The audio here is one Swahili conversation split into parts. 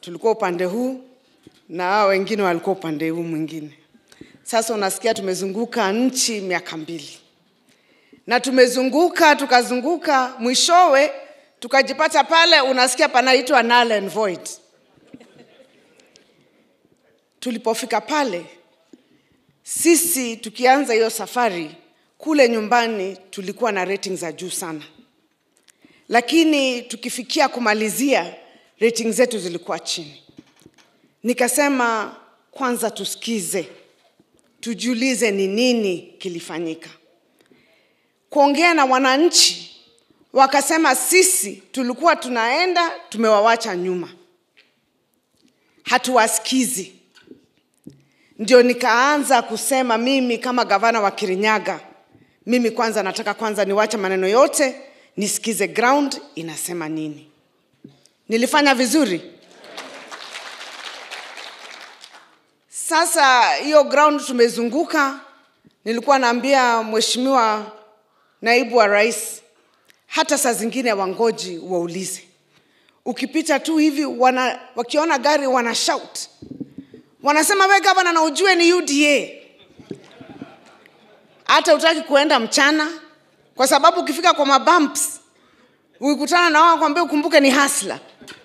tulikuwa upande huu na hao wengine walikuwa upande huu mwingine. Sasa unasikia tumezunguka nchi miaka mbili, na tumezunguka tukazunguka, mwishowe tukajipata pale, unasikia panaitwa null and void. Tulipofika pale, sisi tukianza hiyo safari kule nyumbani, tulikuwa na rating za juu sana, lakini tukifikia kumalizia, rating zetu zilikuwa chini. Nikasema kwanza tusikize, tujiulize ni nini kilifanyika. Kuongea na wananchi, wakasema sisi tulikuwa tunaenda tumewawacha nyuma, hatuwasikizi. Ndio nikaanza kusema mimi kama gavana wa Kirinyaga, mimi kwanza nataka kwanza niwache maneno yote, nisikize ground inasema nini. Nilifanya vizuri? Sasa hiyo ground tumezunguka, nilikuwa naambia mheshimiwa naibu wa rais, hata saa zingine wangoji waulize. Ukipita tu hivi wana, wakiona gari wana shout, wanasema we gavana, na ujue ni UDA. Hata utaki kuenda mchana, kwa sababu ukifika kwa mabumps ukikutana na wao kwambia ukumbuke ni hasla.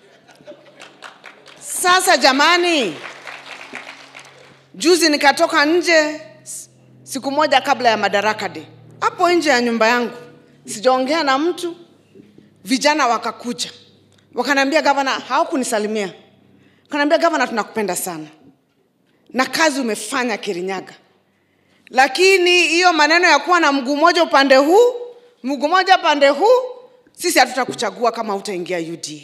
Sasa jamani, Juzi nikatoka nje siku moja kabla ya Madaraka Day, hapo nje ya nyumba yangu, sijaongea na mtu. Vijana wakakuja wakaniambia, gavana, hawakunisalimia, wakaniambia, gavana, tunakupenda sana na kazi umefanya Kirinyaga, lakini hiyo maneno ya kuwa na mguu mmoja upande huu mguu mmoja upande huu, sisi hatutakuchagua kama utaingia UDA.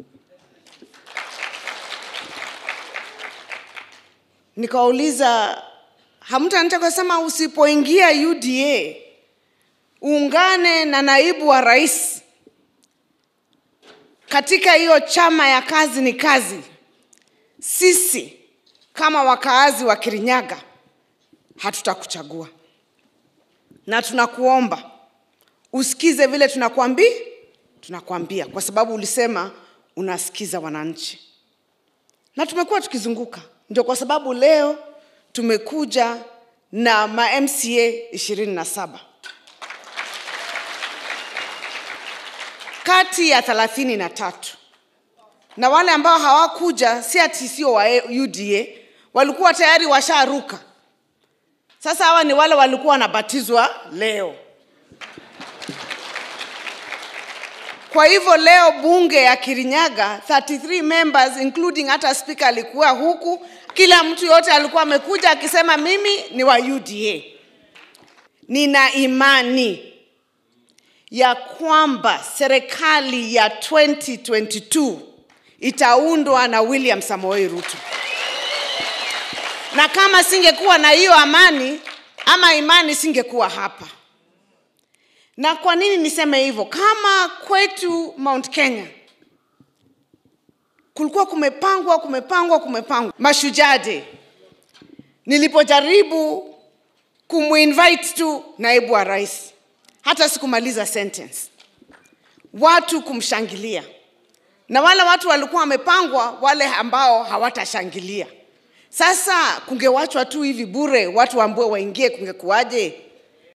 nikawauliza hamtaniita kusema usipoingia UDA uungane na naibu wa rais katika hiyo chama ya kazi ni kazi. Sisi kama wakaazi wa Kirinyaga hatutakuchagua, na tunakuomba usikize vile tunakwambia, tunakwambia kwa sababu ulisema unasikiza wananchi, na tumekuwa tukizunguka ndio kwa sababu leo tumekuja na ma MCA ishirini na saba kati ya thelathini na tatu na wale ambao hawakuja si ati sio wa UDA, walikuwa tayari washaruka. Sasa hawa ni wale walikuwa wanabatizwa leo. Kwa hivyo leo bunge ya Kirinyaga 33 members including hata spika alikuwa huku, kila mtu yote alikuwa amekuja akisema mimi ni wa UDA. Nina imani ya kwamba serikali ya 2022 itaundwa na William Samoei Ruto, na kama singekuwa na hiyo amani ama imani, singekuwa hapa. Na kwa nini niseme hivyo? Kama kwetu Mount Kenya kulikuwa kumepangwa kumepangwa kumepangwa Mashujaa Day, nilipojaribu kumuinvite tu naibu wa rais, hata sikumaliza sentence, watu kumshangilia, na wale watu walikuwa wamepangwa, wale ambao hawatashangilia. Sasa kungewachwa tu hivi bure, watu ambao waingie, kungekuwaje?